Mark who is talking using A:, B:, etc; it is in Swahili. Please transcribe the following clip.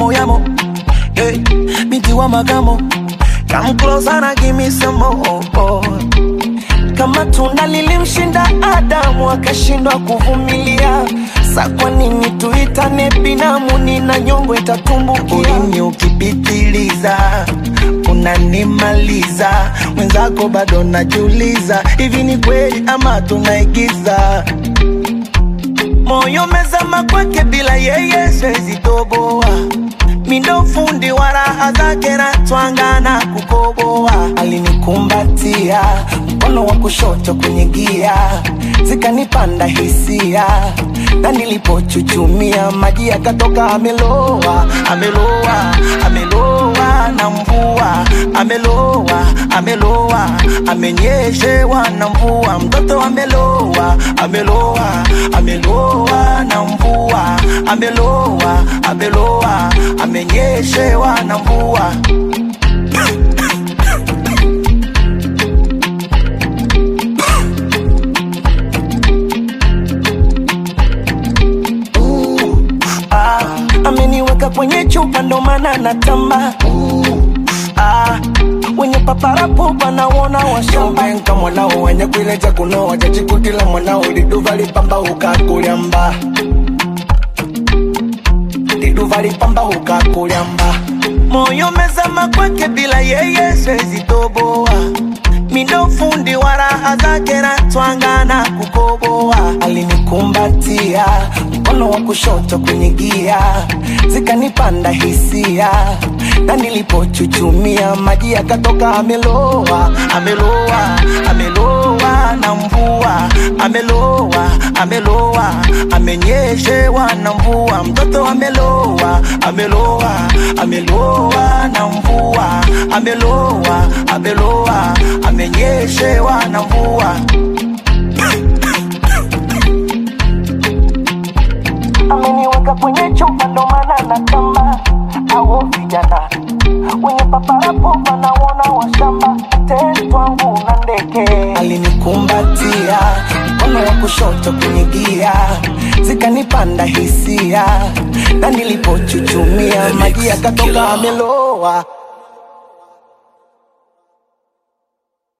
A: moyamo hey, binti wa makamo come closer na give me some more kama tunda lilimshinda Adamu akashindwa kuvumilia, sa kwa nini tuitane binamu? Nina nyongo itatumbukia. Ulimi ukipitiliza unanimaliza, mwenzako bado najiuliza, hivi ni kweli ama tunaigiza? Moyo mezama kwake, bila yeye siwezi toboa mindo fundi wa raha zake na twanga na kukoboa. Alinikumbatia mkono wa kushoto kwenye gia, zikanipanda hisia, na nilipochuchumia maji yakatoka. Ameloa, ameloa, ameloa na mvua, ameloa, ameloa, amenyeshewa na mvua, mtoto ameloa, ameloa, ameloa na mvua, ameloa, ameloa, amenyeshewa na mvua. Ah, ameniweka kwenye chupa ndo maana natamba ah, wenye paparapo panawona washamba
B: Nka mwanao wenye kuileja kunoa chachikutila mwanao liduva lipamba ukakulyamba liduva lipamba ukakulyamba
A: moyo mezama kwake, bila yeye siwezi toboa. Mindo fundi wa raha zake na twanga na kukoboa. Alinikumbatia mkono wa kushoto kwenye gia, zikanipanda hisia, na nilipochuchumia maji yakatoka. Ameloa, ameloa, ameloa na mvua, ameloa, ameloa, amenyeshewa na mvua, mtoto ameloa, ameloa, ameloa na mvua, ameloa, ameloa, amenyeshewa na mvua. ameniweka kwenye chupa ndo maana natamba au vijana wenye paparapo wanawona washamba tetwangu na ndeke alinikumbatia mkono wa kushoto kwenye gia zikanipanda hisia na nilipochuchumia maji yakatoka ameloa